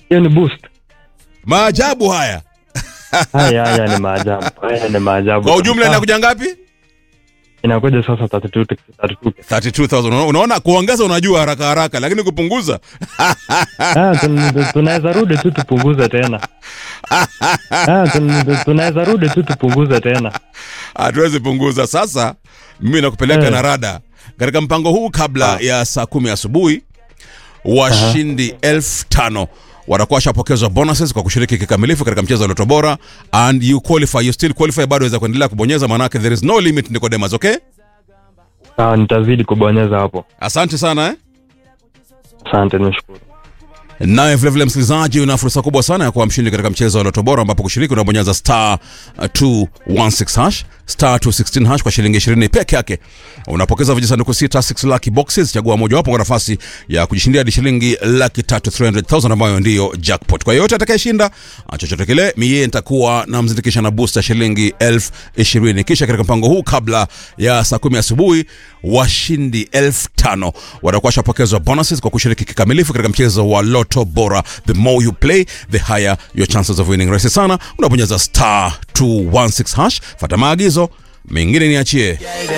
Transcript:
hiyo ni boost. Maajabu haya. Haya haya ni maajabu. Haya ni maajabu. Kwa ujumla Ah, inakuja ngapi? inakuja sasa 32 32. 32000. Unaona- Unaona kuongeza unajua haraka haraka lakini kupunguza Ah, tun- tunaweza rudi tu tupunguze tena. Ah, tun- tunaweza rudi tu tupunguze tena. hatuwezi punguza. Sasa mimi nakupeleka Eh. na rada katika mpango huu kabla ya saa kumi asubuhi, washindi elfu tano watakuwa washapokezwa bonuses kwa kushiriki kikamilifu katika mchezo wa Loto Bora and you qualify, you still qualify, bado waweza kuendelea kubonyeza, maanake there is no limit, Nicodemus. Okay, Ah, nitazidi kubonyeza hapo. asante sana eh? Asante, nishukuru. Naye vilevile msikilizaji, una fursa kubwa sana ya kuwa mshindi katika mchezo wa Loto Bora, ambapo kushiriki unabonyeza star uh, 216 hash star 216 hash kwa shilingi 20 peke yake. Unapokeza vijisanduku sita 6 lucky boxes, chagua mojawapo kwa nafasi ya kujishindia hadi shilingi laki tatu 300,000 ambayo ndiyo jackpot. Kwa yoyote atakayeshinda ah, chochote kile, mie nitakuwa namzindikisha na booster shilingi elfu ishirini. Kisha katika mpango huu kabla ya saa kumi asubuhi washindi elfu tano watakuwa washapokezwa bonuses kwa kushiriki kikamilifu katika mchezo wa Loto Bora. The more you play, the higher your chances of winning. Rahisi sana, unabonyeza star 216 hash, fata maagizo mengine niachie.